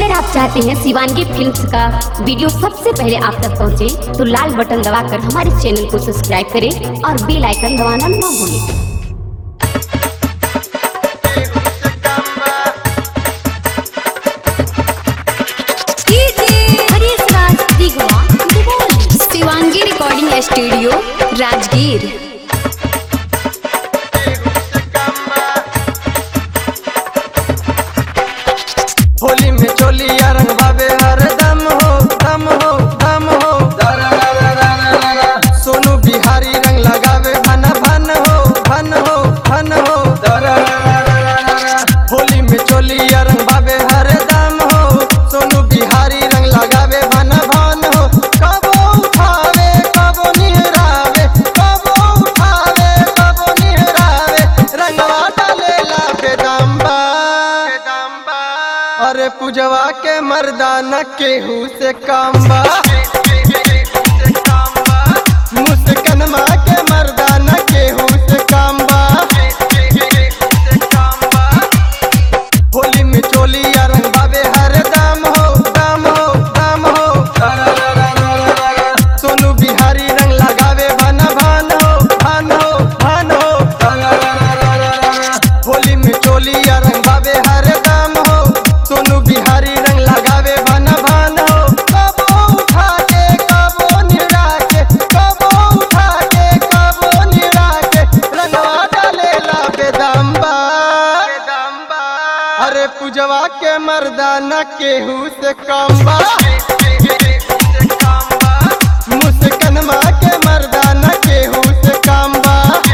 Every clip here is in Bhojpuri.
अगर आप चाहते हैं शिवानगी फिल्म्स का वीडियो सबसे पहले आप तक पहुंचे, तो लाल बटन दबाकर हमारे चैनल को सब्सक्राइब करें और बेल आइकन दबाना ना भूलें शिवांगी रिकॉर्डिंग स्टूडियो राजगीर होली में चोलिया रंग बाबे हर दम हो दम हो दम हो दरा रा रा रा रा रा रा। सोनू बिहारी रंग लगावे भन भन हो भन हो भन हो दरा रा रा रा रा रा रा। होली में चोलिया रंग बाबे हर दम हो सोनू बिहारी रंग लगावे भन भन हो कबो उठावे कबो निहरावे कबो उठावे कबो निहरावे रंगवा डालेला बेदम्बा बेदम्बा अरे पूजवा के मर्दाना केहू से कामबा मुस्कनमा के मर्दाना केहू से कामबा होली में चोली या रंग बाबे हर दाम हो दाम हो दाम हो रा रा रा रा रा रा रा। सोनू बिहारी रंग लगावे भान भान हो भान हो भान हो रा रा रा रा रा रा रा। होली में चोली या रंग बाबे हर दाम हो सोनू बिहारी रंग लगावे भान भान हो कबो उठा के कबो निड़ा के कबो उठा के कबो निड़ा के रंगवा डालेला बेदम्बा बेदम्बा अरे पूजवा के मर्दाना केहू से कम्बा मुस्कनमा के मर्दाना केहू से कम्बा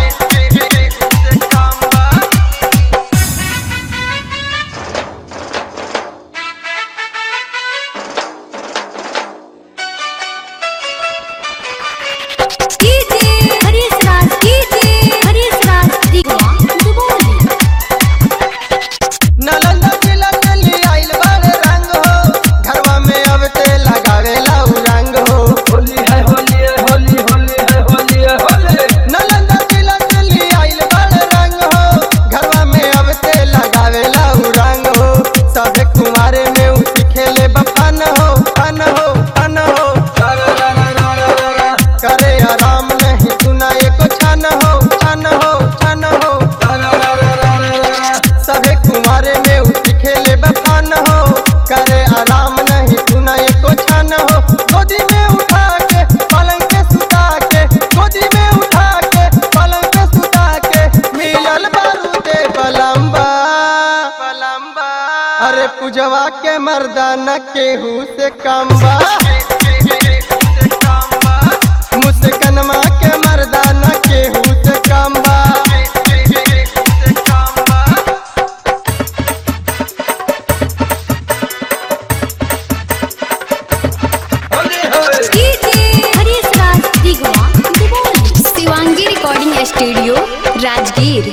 नालंदा जिला के लिए आइल बारे रंग हो घरवा में अब ते लगावे लाऊ रंग हो होली है होली है होली होली है होली है होली नालंदा जिला के लिए आइल बारे रंग हो घरवा में अब ते लगावे लाऊ रंग हो सभे कुमारे में उसी खेले बफन हो फन हो फन हो रा रा रा रा रा रा रा। करे आराम नहीं सुना एको छन हो छन हो छन हो रा रा रा रा रा रा रा। सभे कुमारे में उसी खेले बफान हो करे आराम नहीं सुना एको छन हो गोदी में उठा के पलंग पे सुता के गोदी में उठा के पलंग पे सुता के मिलल बारूदे बलम्बा बलम्बा अरे पूजवा के मर्दाना केहू से कम्बा मुस्कनमा के मर्दाना केहू से कम्बा शिवांगी रिकॉर्डिंग स्टूडियो राजगीर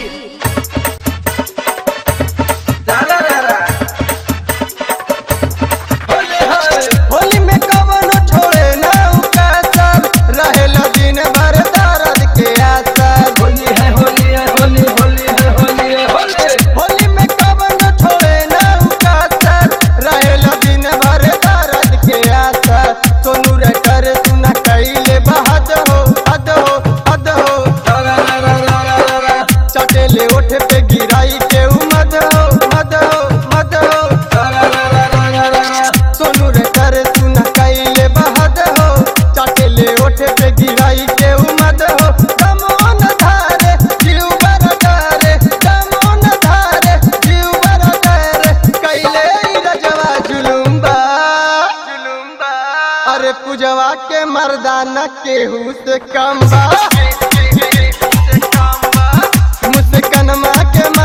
होली में कवनो छोड़े ना उकासर रहेला दिन भर दर्द के असर होली है होली है होली होली है होली है होली होली में कवनो छोड़े ना उकासर रहेला दिन भर दर्द के असर सोनू रे कर सुना कैले बहद हो हद हो हद हो रा रा रा रा रा रा रा। चटेले ओठ पे गिराई के मद हो मद हो मद हो रा रा रा रा रा रा रा रा। सोनू रे कर सुना कैले बहद हो चटेले ओठ पे गिराई के मद हो दमोन धारे जीव बर डरे दमोन धारे जीव बर डरे कैले ई रजवा जुलुम्बा जुलुम्बा अरे पूजवा के मर्दाना केहू से कम्बा मुस्कनमा के